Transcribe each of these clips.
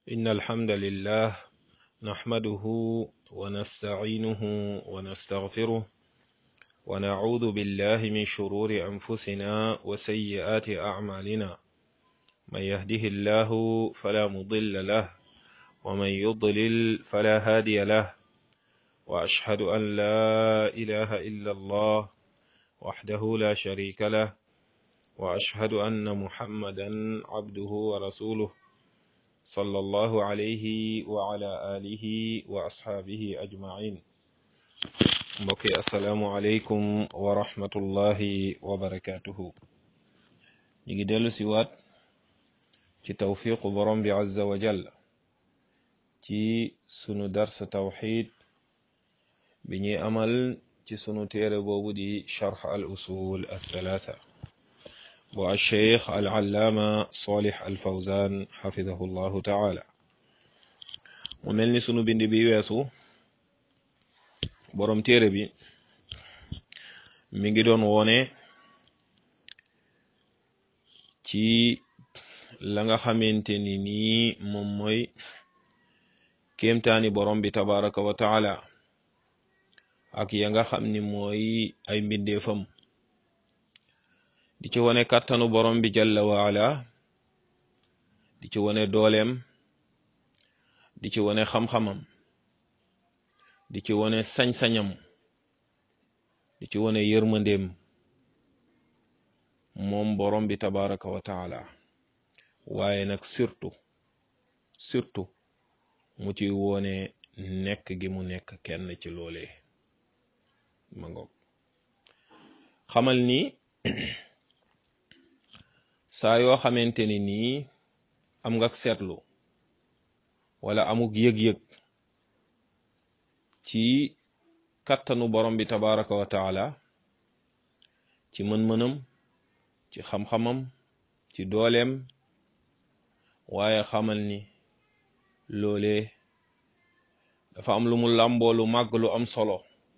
إن الحمد لله نحمده ونستعينه ونستغفره ونعوذ بالله من شرور أنفسنا وسيئات أعمالنا من يهده الله فلا مضل له ومن يضلل فلا هادي له وأشهد أن لا إله إلا الله وحده لا شريك له وأشهد أن محمدا عبده ورسوله صلى الله عليه وعلى آله وأصحابه أجمعين mbokki asalaamualeykum wa rahmatullahi wa barakaatuhu ñu ngi dellu si waat ci tawfiqu borom bi azza wa jalla ci sunu dars tawxid bi ñuy amal ci sunu téere boobu di charx al usul althalatha bu alcheikh al allaama solih al fawzan xafidahu llahu taala mu mel ni sunu bind bi weesu borom téere bi mi ngi doon wone ci la nga xamante ni nii moom mooy kéemtaani borom bi tabaraka wa taala ak ya nga xam ni mooy ay mbindeefam di ci wone kàttanu borom bi jalla waala di ci wone dooleem di ci wone xam-xamam di ci wone sañ-sañam di ci wone yërmandeem moom borom bi tabaraka wa taala waaye nag surtout surtout mu ci wone nekk gi mu nekk kenn ci loolee ma ngoog xamal ni saa yoo xamante ni nii am nga seetlu wala amuk yëg-yëg ci kattanu borom bi tabaraka wa taala ci mën-mënam ci xam-xamam ci dooleem waaye xamal ni loolee dafa am lu mu làmboo lu màgg lu am solo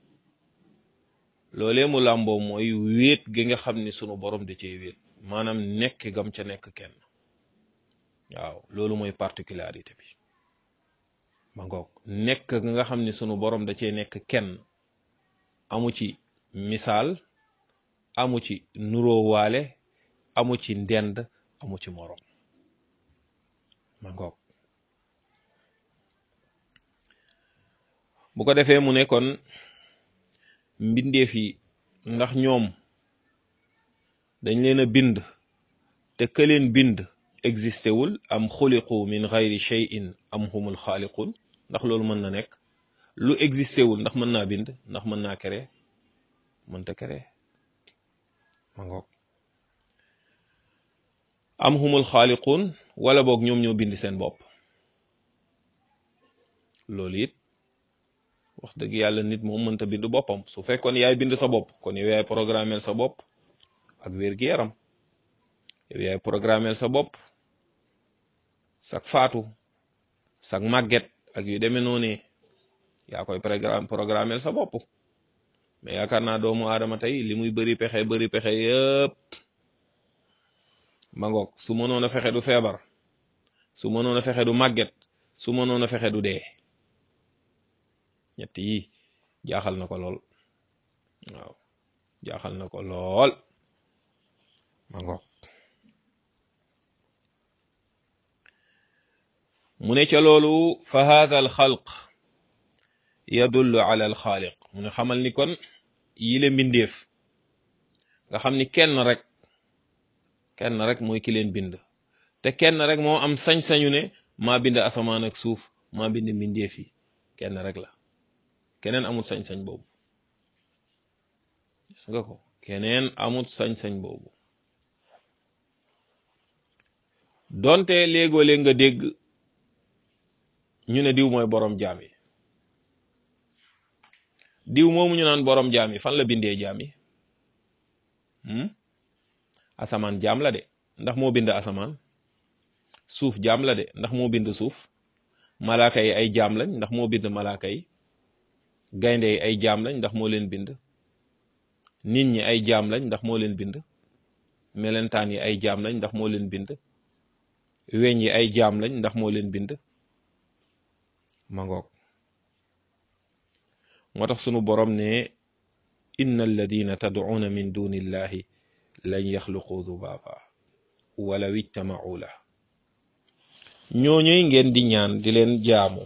loolee mu làmboo mooy wéet gi nga xam ni sunu borom da cee wéet maanaam nekk gam ca nekk kenn waaw loolu mooy particularité bi ma ngoog nekk nga xam ni sunu borom da cee nekk kenn amu ci misaal amu ci nuróowaale amu ci ndend amu ci morom ma ngoog bu ko defee mu ne kon mbindeef yi ndax ñoom dañ leen a bind te ka leen bind existé wul am xuliqu min gayri cheyin am humul xaaliqun ndax loolu mën na nekk lu existé wul ndax mën naa bind ndax mën naa kere mënta kere ma ngoog am humul xaaliqun wala boog ñoom ñoo bind seen bopp loolu it wax dëgg yàlla nit moom mënta bind boppam su fekkoon yaay bind sa bopp kon yow yaay programmeel sa bopp ak wér-gi-yaram yow yaay programmeel sa bopp sak faatu sak màgget ak yu demee noonu yaa koy programme programmeel sa bopp mais yaakaar naa doomu aadama tey li muy bëri pexe bëri pexe yëpp ma ngoog su mënoon a fexe du feebar su mënoon a fexe du màgget su mënoon a fexe du dee ñett yi jaaxal na ko lool waaw jaaxal na ko lool ma ngoog mu ne ca loolu fa hadha al xalq yadullu ala al xaaliq mu ne xamal ni kon yile mbindeef nga xam ni kenn rek kenn rek mooy ki leen bind te kenn rek moo am sañ-sañu ne maa bind asamaan ak suuf maa bind mbindeef yi kenn rek la keneen amul sañ-sañ boobu gis nga ko keneen amul sañ-sañ boobu donte léegoo léeg nga dégg ñu ne diw mooy borom jaam yi diw moomu ñu naan borom jaam yi fan la bindee jaam yi asamaan jaam la de ndax moo bind asamaan suuf jaam la de ndax moo bind suuf malaaka yi ay jaam lañ ndax moo bind malaaka yi gaynde yi ay jaam lañ ndax moo leen bind nit ñi ay jaam lañ ndax moo leen bind melentaan yi ay jaam lañ ndax moo leen bind weñ yi ay jaam lañ ndax moo leen bind ma ngoog moo tax sunu borom ne inna alladina tad'una min duni illahi lan yaxluqu dubaaba walaw ijtama'u la ñooñuy ngeen di ñaan di leen jaamu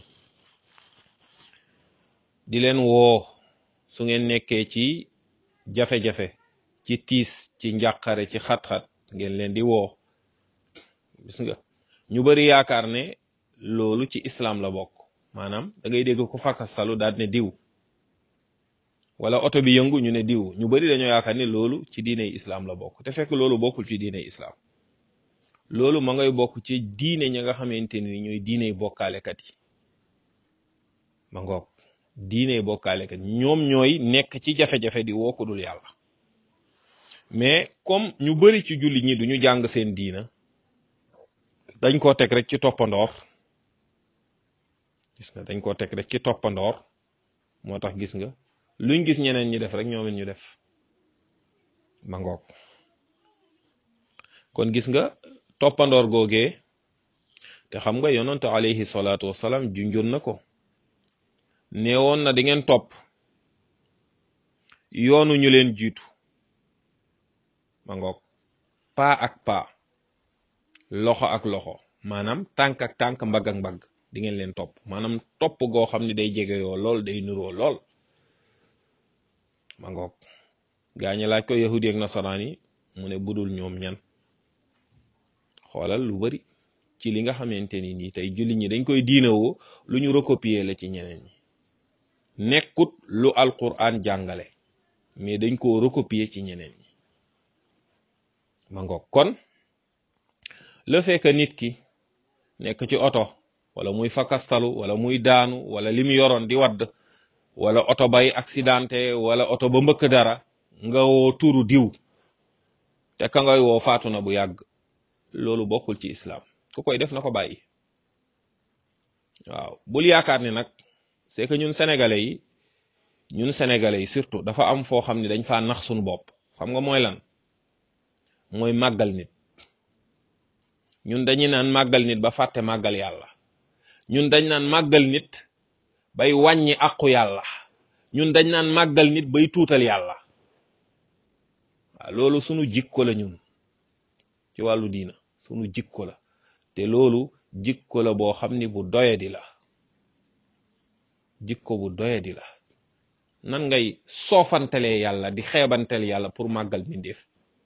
di leen woo su ngeen nekkee ci jafe-jafe ci tiis ci njàqare ci xat-xat ngeen leen di woo gis nga ñu bari yaakaar ne loolu ci islam la bokk maanaam da ngay dégg ko fakkastalu daal ne diw wala oto bi yëngu ñu ne diw ñu bari dañoo yaakaar ne loolu ci diiney islam la bokk te fekk loolu bokkul ci diiney islam loolu ma ngay bokk ci diine ña nga xamante ni ñooy diiney bokkaalekat yi ma ngoog diiney bokkaalekat ñoom ñooy nekk ci jafe-jafe di woo ko dul yàlla mais comme ñu bari ci jullit ñi duñu jàng seen diina dañ koo teg rek ci toppandoor gis nga dañ koo teg rek ci toppandoor moo tax gis nga luñ gis ñeneen ñi def rek ñoom it ñu def ma ngoog kon gis nga toppandoor googee te xam nga yonante alayhi salaatu wasalaam junjoon na ko neewoon na di ngeen topp yoonu ñu leen jiitu ma ngoog paa ak paa loxo ak loxo maanaam tànk ak tànk mbagg ak mbagg di ngeen leen topp maanaam topp goo xam ne day jege yoo lool day nuroo lool ma ngoog gaañe laaj ko yahudi ak nasaraan yi mu ne budul ñoom ñan xoolal lu bari ci li nga xamante ni nii tey jullit ñi dañ koy diinawoo lu ñu recopier la ci ñeneen ñi nekkut lu alquran jàngale mais dañ koo recopier ci ñeneen ñi ma ngoog kon le fait que nit ki nekk ci oto wala muy fakastalu wala muy daanu wala li mu yoroon di wadd wala oto bay accidenté wala oto ba mbëkk dara nga woo turu diw te ka ngay woo faatu na bu yàgg loolu bokkul ci islam ku koy def na ko bàyyi waaw bul yaakaar ni nag c'est que ñun sénégalais yi ñun sénégalais yi surtout dafa am foo xam ne dañ faa nax suñu bopp xam nga mooy lan mooy màggal nit ñun dañuy naan màggal nit ba fàtte màggal yàlla ñun dañ naan màggal nit bay wàññi àqu yàlla ñun dañ naan màggal nit bay tuutal yàlla waaw loolu sunu jikko la ñun ci wàllu diina sunu jikko la te loolu jikko la boo xam ni bu doyadi la jikko bu doyadi la nan ngay soofantelee yàlla di xeebantel yàlla pour màggal mbindeef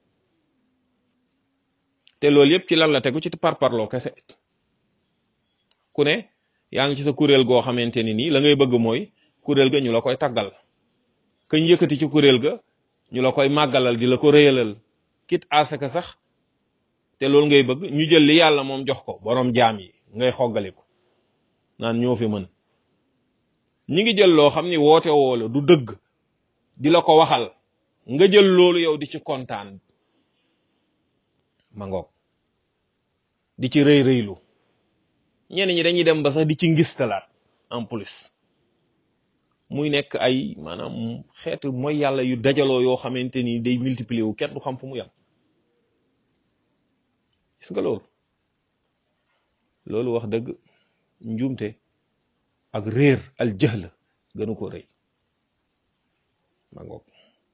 te loolu yëpp ci lan la tegu ci parparloo kese ku ne yaa ngi ci sa kuréel goo xamante ni nii la ngay bëgg mooy kuréel ga ñu la koy taggal kañ yëkkati ci kuréel ga ñu la koy màggalal di la ko réyalal kit asaka sax te loolu ngay bëgg ñu jël li yàlla moom jox ko borom jaam yi ngay xoggaliku naan ñoo fi mën ñi ngi jël loo xam ni woote woo la du dëgg di la ko waxal nga jël loolu yow di ci kontaan ma ngoog di ci rëy rëylu ñenn ñi dañuy dem ba sax di ci ngistalaat en plus muy nekk ay maanaam xeetu mooy yàlla yu dajaloo yoo xamante ni day multiplier wu kenn du xam fu mu yem gis nga loolu loolu wax dëgg njuumte ak réer al jahl gënu ko rëy ma ngoog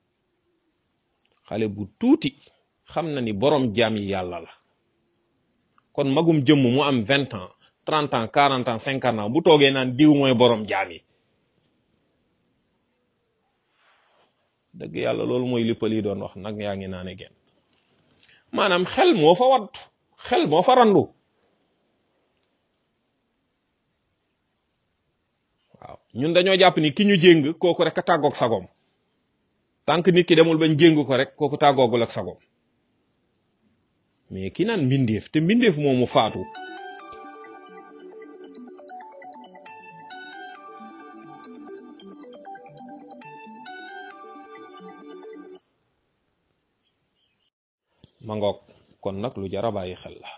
xale bu tuuti xam na ni borom jaam yi yàlla la kon magum jëmm mu am vingt ans trente ans quarante ans cinquante ans bu toogee naan diw mooy borom jaam yi dëgg yàlla loolu mooy lippal yi doon wax nag yaa ngi naane genn maanaam xel moo fa wadd xel moo fa randu waaw ñun dañoo jàpp ni ki ñu jéng kooku rek a tàggoog sagom tant que nit ki demul bañ jéng ko rek kooku tàggoogul ak sagom mais ki naan mbindeef te mbindeef moomu faatu ma ngoog kon nag lu jar a bàyyi xel la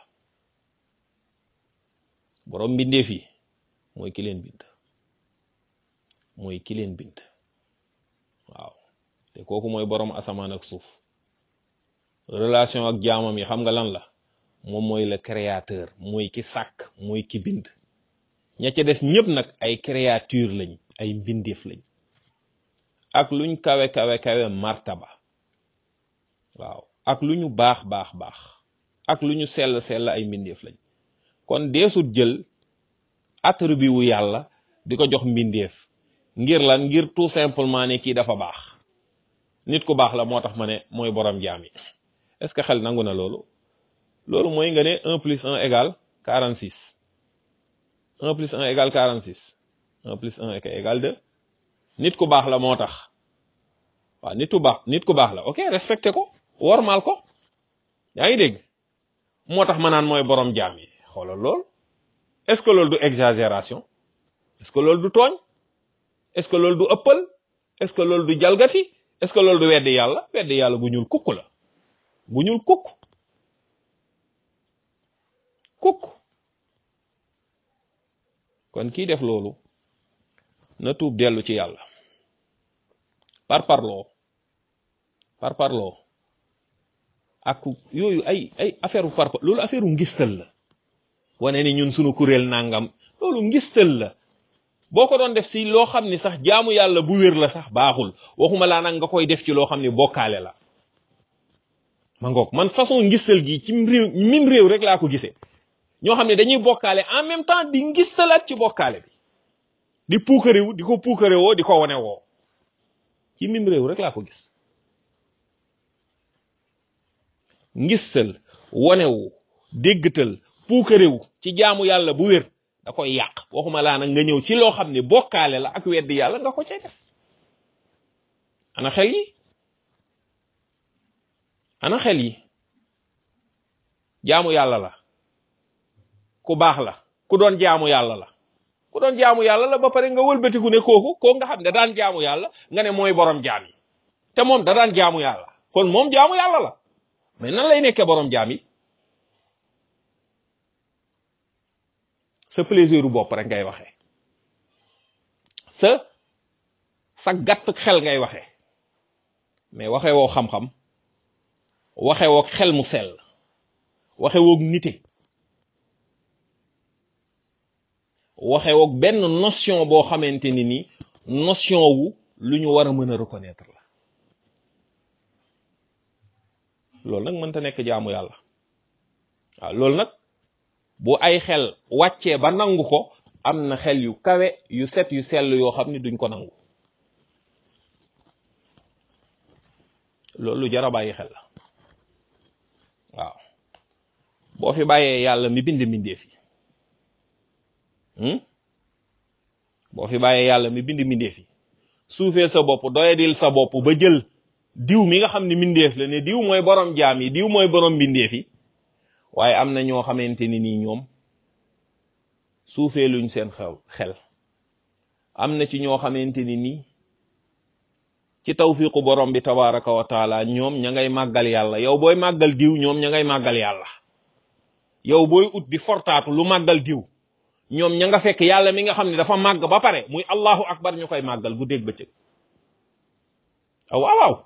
borom mbindeef yi mooy ki leen bind mooy ki leen bind waaw te kooku mooy borom asamaan ak suuf relation ak jaamam yi xam nga lan la moom mooy le créateur mooy ki sàkk mooy ki bind ña ca des ñëpp nag ay créature lañ ay mbindeef lañ ak luñ kawe kawe kawe martaba waaw ak lu ñu baax baax baax ak lu ñu sell sell ay mbindeef lañ kon deesut jël attribut wu yàlla di ko jox mbindeef ngir lan ngir tout simplement ne kii dafa baax nit ku baax la moo tax ma ne mooy borom jaam yi est-ce que xel nangu na loolu loolu mooy nga ne un plus un égale quarante six un plus un égale quarante six un plus un égale deux nit ku baax la moo tax waaw nit ku baax nit ku baax la ok respecté ko wormaal ko yaa ngi dégg moo tax ma naan mooy borom jaam yi xoolal loolu est-ce que loolu du exagération est-ce que loolu du tooñ est-ce que loolu du ëppal est-ce que loolu du jalgati est-ce que loolu du weddi yàlla weddi yàlla bu ñuul kukk la bu ñuul kukk kukk kon kii def loolu na tuub dellu ci yàlla par parloo par parloo ak yooyu ay ay affaire par loolu affaire u ngistal la wane ni ñun sunu kuréel nangam loolu ngistal la boo ko doon def si loo xam ni sax jaamu yàlla bu wér la sax baaxul waxuma laa nag nga koy def ci loo xam ni bokkaale la ma ngoog man façon ngistal gi ci réew mim réew rek laa ko gisee ñoo xam ne dañuy bokkaale en même temps di ngistalaat ci bokkaale bi di puukarewu di ko puukarewoo di ko wane woo ci mim réew rek laa ko gis ngistal wanewu déggtal puukarewu ci jaamu yàlla bu wér da koy yàq waxuma laa nag nga ñëw ci loo xam ne bokkaale la ak weddi yàlla nga ko cay def ana xel yi ana xel yi jaamu yàlla la ku baax la ku doon jaamu yàlla la ku doon jaamu yàlla la ba pare nga wëlbatiku ne kooku koo nga xam ne daan jaamu yàlla nga ne mooy borom jaam yi te moom da daan jaamu yàlla kon moom jaamu yàlla la mais nan lay nekkee borom jaam yi sa plaisir bopp rek ngay waxee sa sa gàtt xel ngay waxee mais waxee woo xam-xam waxee woo xel mu sell waxee woo nite waxee woo benn notion boo xamante ni ni notion wu lu ñu war a mën a reconnaître la loolu nag mënta nekk jaamu yàlla waaw loolu nag bu ay xel wàccee ba nangu ko am na xel yu kawe yu set yu sell yoo xam ni duñ ko nangu loolu lu jar a bàyyi xel la waaw boo fi bàyyee yàlla mi bind mbindeef yi boo fi bàyyee yàlla mi bind mbindeef yi suufee sa bopp doyadil sa bopp ba jël diw mi nga xam ne mbindeef la ne diw mooy borom jaam yi diw mooy borom mbindeef yi waaye am na ñoo xamante ni nii ñoom suufee luñ seen xew xel am na ci ñoo xamante ni nii ci tawfiqu borom bi tabaraka wa taala ñoom ña ngay màggal yàlla yow booy màggal diw ñoom ña ngay màggal yàlla yow booy ut di fortaatu lu màggal diw ñoom ña nga fekk yàlla mi nga xam ne dafa màgg ba pare muy allahu akbar ñu koy màggal bu dégg bëccëg aw waaw waaw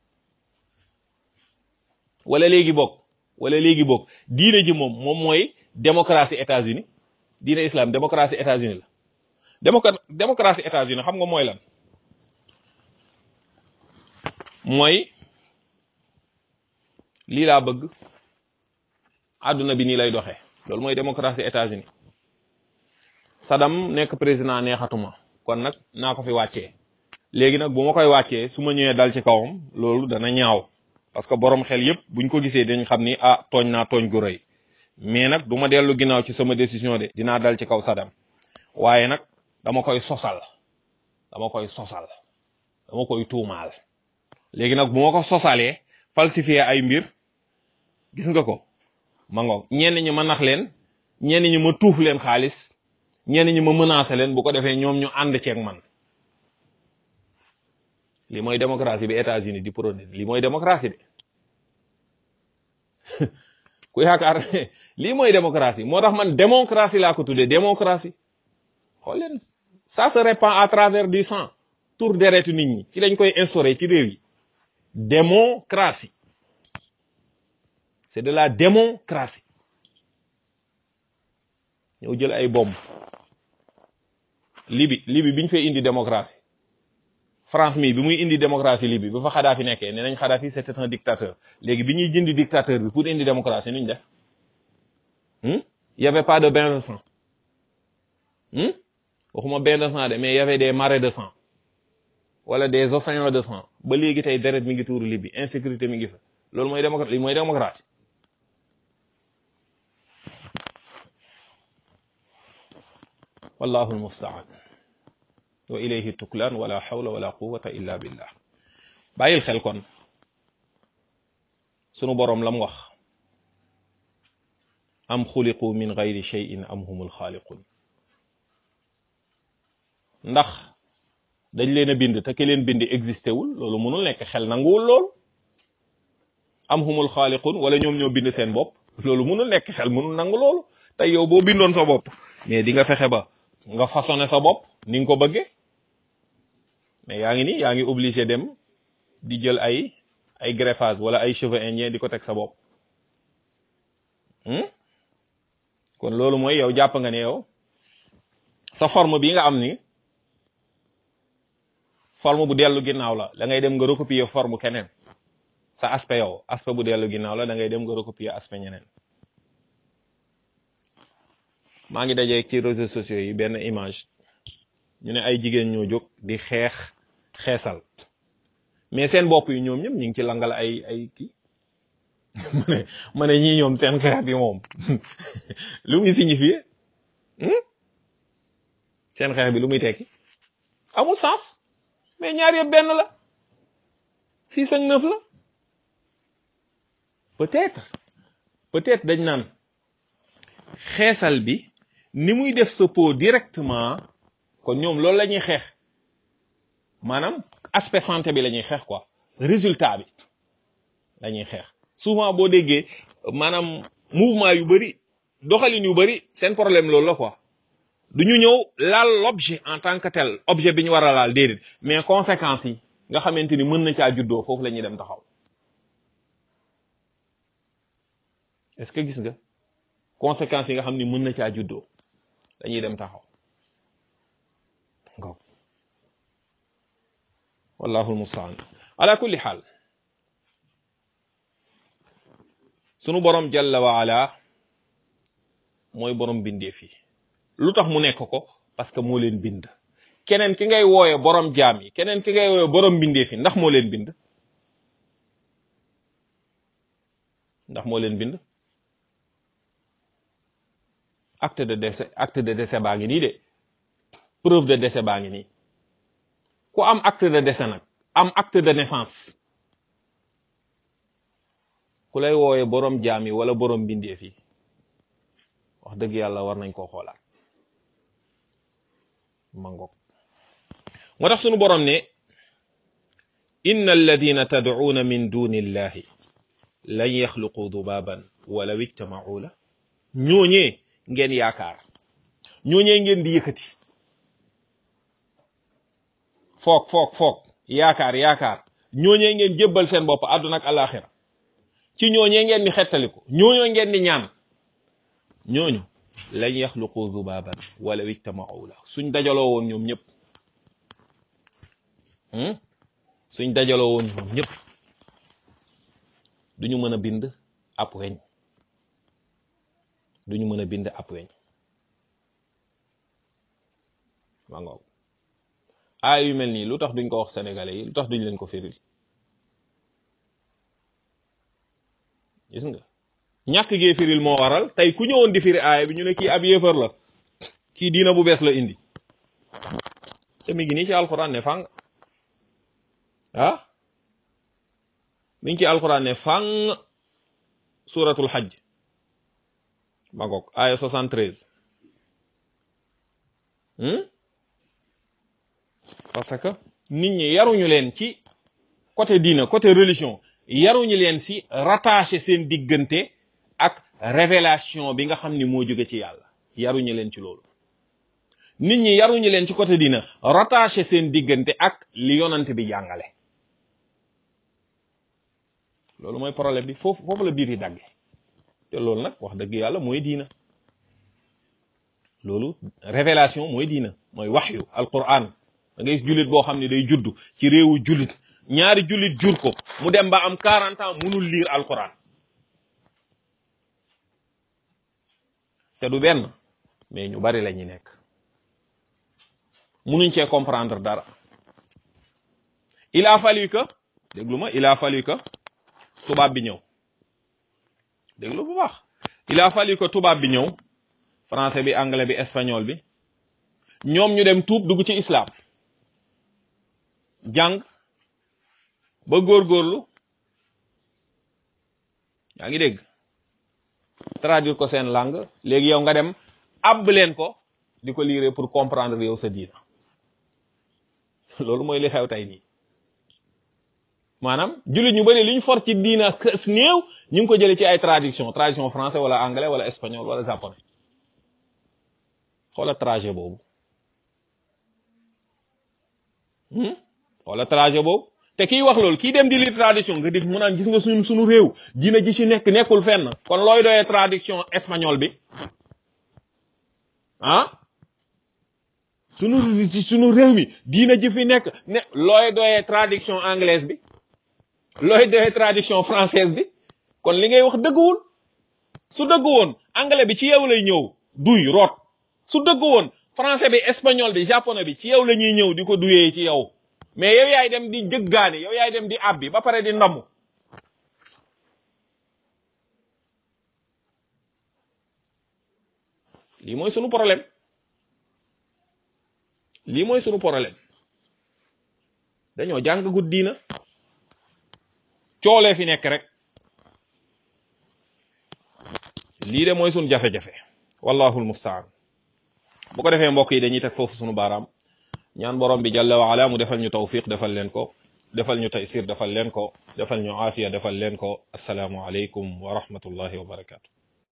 wala léegi bokk wala léegi bokk diine ji moom moom mooy démocratie États-Unis diine islam démocratie États-Unis la démoc démocratie États-Unis xam nga mooy lan mooy lii laa bëgg àdduna bi nii lay doxee loolu mooy démocratie États-Unis Saddam nekk président neexatuma kon nag naa ko fi wàccee léegi nag bu ma koy wàccee su ma ñëwee dal ci kawam loolu dana ñaaw parce que borom xel yépp buñ ko gisee dañ xam ni ah tooñ naa tooñ gu rëy mais nag du ma dellu ginnaaw ci sama décision de dinaa dal ci kaw Saddam waaye nag dama koy sosal dama koy sosal dama koy tuumaal léegi nag bu ma ko sosalee falsifier ay mbir gis nga ko ma ngoog ñenn ñi ma nax leen ñenn ñi ma tuuf leen xaalis ñenn ñi ma menacé leen bu ko defee ñoom ñu ànd ceeg man lii mooy démocratie bi États-Unis di prôné lii mooy démocratie de ku yaakaar lii mooy démocratie moo tax man démocratie laa ko tuddee démocratie xool leen ça se répand à travers du sang tour deretu nit ñi ci lañ koy instauré ci réew yi démocratie c'est de la démocratie ñëw jël ay bomb Libi Libi bi ñu fay indi démocratie France mii bi muy indi démocratie Libi ba fa Kadhafi nekkee nee nañ Kadhafi c'était un dictateur léegi bi ñuy jëndi dictateur bi pour indi démocratie nuñ def y avait pas de bain de sang waxuma bain de sang de mais y avait des marais de sang wala des océans de sang ba léegi tey deret mi ngi tuuru Libi insécurité mi ngi fa loolu mooy démocratie li mooy démocratie wallahu almustaan wa ilayhi tuklaan wala hawla wala quwwata illa billah bàyyil xel kon sunu boroom lam wax am xuliqu min gayri cheyin am humul xaaliqun ndax dañ leen a bind te ke leen bind existé wul loolu mënul nekk xel nanguwul lool am humul xaaliqun wala ñoom ñoo bind seen bopp loolu mënul nekk xel mënul nangu loolu tey yow boo bindoon sa bopp mais di nga fexe ba nga façonné sa bopp ni nga ko bëggee mais yaa ngi ni yaa ngi obligé dem di jël ay ay greffage wala ay cheveux indiens di ko teg sa bopp kon loolu mooy yow jàpp nga ne yow sa forme bi nga am ni forme bu dellu ginnaaw la da ngay dem nga recopier forme keneen sa aspect yow aspect bu dellu ginnaaw la da ngay dem nga recopier aspect ñeneen maa ngi dajee ci réseaux sociaux yi benn image ñu ne ay jigéen ñoo jóg di xeex xeesal mais seen bopp yi ñoom ñëpp ñu ngi ci langal ay ay kii ma ne ma ne ñii ñoom seen xeex bi moom lu muy signifier seen xeex bi lu muy tekki amul sens mais ñaar yëpp benn la six ak neuf la peut-être peut-être dañ naan xeesal bi ni muy def sa peau directement kon ñoom loolu la ñuy xeex maanaam aspect santé bi la ñuy xeex quoi résultat bi la ñuy xeex souvent boo déggee maanaam mouvement yu bari doxalin yu bari seen problème loolu la quoi du ñu ñëw laal l'objet en tant que tel objet bi ñu war a laal déedéet mais conséquences yi nga xamante ni mën na caa juddoo foofu la ñuy dem taxaw est-ce que gis nga conséquences yi nga xam ni mën na caa juddoo dañuy dem taxaw ngo wallahu almustaan ala kulli xaal sunu borom jalla wa ala mooy borom bindeef yi lu tax mu nekk ko parce que moo leen bind keneen ki ngay wooye borom jaam yi keneen ki ngay wooye borom bindeef yi ndax moo leen bind ndax moo leen bind acte de décès acte de décès baa ngi nii de preuve de décès baa ngi nii ku am acte de décès nag am acte de naissance ku lay wooye borom jaam yi wala borom bindeef yi wax dëgg yàlla war nañ koo xoolaat mangoog moo tax sunu borom ne inna alladina tad'uuna min duni illahi lan yaxluqu dubaban walaw ijtama'u la ñooñee ngeen yaakaar ñooñee ngeen di yëkkati foog foog foog yaakaar yaakaar ñooñee ngeen jébbal seen bopp àdduna ak alaxira ci ñooñee ngeen di xettaliku ñooñoo ngeen di ñaan ñooñu lañ yaxluqu zubaban wala ijtama'u la suñ dajaloo woon ñoom ñëpp suñ dajaloo woon ñoom ñëpp duñu mën a bind ab weñ duñu mën a bind ab weñ ma ngoog aay yu mel nii lu tax duñ ko wax sénégalais yi lu tax duñ leen ko firil gis nga ñàkk gee firil moo waral tey ku ñëwoon di firi aaya bi ñu ne kii ab yéefar la kii diina bu bees la indi te mi ngi nii ci alxuraan ne fang ah mi ngi ci alxuraan ne fang suratul xajj ma ngoog aaya 73 parce que nit ñi yaruñu leen ci côté diina côté religion yaruñu leen si rattaché seen diggante ak révélation bi nga xam ni moo jóge ci yàlla yaruñu leen ci loolu nit ñi yaruñu leen ci côté diina rattaché seen diggante ak li yonante bi jàngale loolu mooy problème bi foofu foofu la biir yi dagge te loolu nag wax dëgg yàlla mooy diina loolu révélation mooy diina mooy waxyu alquran da ngay jullit boo xam ne day judd ci réewu jullit ñaari jullit jur ko mu dem ba am 40 ans munul lire alquran te du benn mais ñu bari la ñu nekk munuñ cee comprendre dara il a fallu que déglu ma il a fallu que tubaab bi ñëw déglu bu baax il a fallu que tubaab bi ñëw français bi anglais bi espagnol bi ñoom ñu dem tuub dugg ci islam jàng ba góorgóorlu yaa ngi dégg traduire ko seen langue léegi yow nga dem àbb leen ko di ko lire pour comprendre yow sa diina loolu mooy li xew tey nii maanaam jullit ñu bëri li ñu for ci diina kës néew ñu ngi ko jëlee ci ay traduction traduction français wala anglais wala espagnol wala japonais xoola trajet boobu xoola trajet boobu te kiy wax loolu kii dem di lire traduction nga dégg mu naan gis nga suñu suñu réew diina ji ci nekk nekkul fenn kon looy doyee traduction espagnol bi ah sunu ci sunu réew mi diina ji fi nekk ne looy doyee traduction anglaise bi looy doyee traduction française bi kon li ngay wax dëgguwul su dëggu woon anglais bi ci yow lay ñëw duy root su dëggu woon français bi espagnol bi japonais bi ci yow la ñuy ñëw di ko duyee ci yow mais yow yaay dem di jëggaani yow yaay dem di abbi ba pare di ndamu lii mooy sunu problème lii mooy sunu problème dañoo jàng gud diina coolee fi nekk rek lii de mooy sunu jafe-jafe wallahu almustaan bu ko defee mbokk yi dañuy teg foofu sunu baaraam ñaan borom bi jalla wa ala mu defal ñu tawfiq defal leen ko defal ñu taysir defal leen ko defal ñu aafiya defal leen ko assalaamu aleykum wa rahmatullahi wa barakatu